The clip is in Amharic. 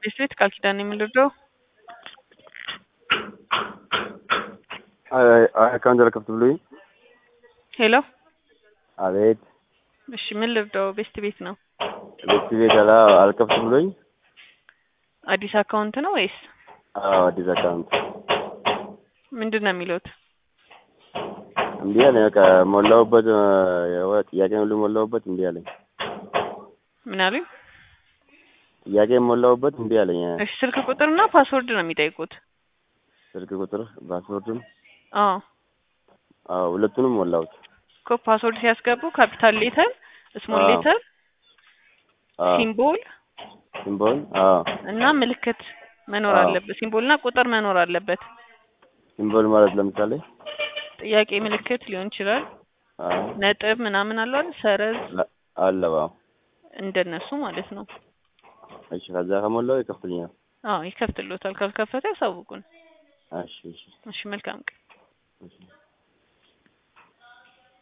ቤት ቃል ኪዳን የምንረዳው አካውንት አልከፍት ብሎኝ። ሄሎ አቤት እሺ ምን ልርዳው? ቤስት ቤት ነው። ቤት ቤት አላ አልከፍት ብሎኝ። አዲስ አካውንት ነው ወይስ አዎ አዲስ አካውንት ምንድን ነው የሚሉት? እምቢ አለኝ። በቃ ሞላሁበት፣ የሆነ ጥያቄ ሁሉ ሞላሁበት፣ እምቢ አለኝ። ምን አሉኝ? ጥያቄ ሞላሁበት፣ እምቢ አለኝ። እሺ ስልክ ቁጥርና ፓስወርድ ነው የሚጠይቁት። ስልክ ቁጥር ፓስወርድም፣ አዎ አዎ ሁለቱንም ሞላሁት። እኮ ፓስወርድ ሲያስገቡ ካፒታል ሌተር፣ ስሞል አዎ። ሌተር፣ አዎ ሲምቦል ሲምቦል፣ አዎ እና ምልክት መኖር አዎ። አለበት። ሲምቦል እና ቁጥር መኖር አለበት። ሲምቦል ማለት ለምሳሌ ጥያቄ ምልክት ሊሆን ይችላል። አዎ ነጥብ ምናምን አለው አይደል? ሰረዝ ለ- አለ አዎ። እንደነሱ ማለት ነው። እሺ ከዛ ከሞላው ይከፍትልኛል። አዎ ይከፍትሎታል። ካልከፈተ ያሳውቁን። እሺ እሺ እሺ መልካም ቀን።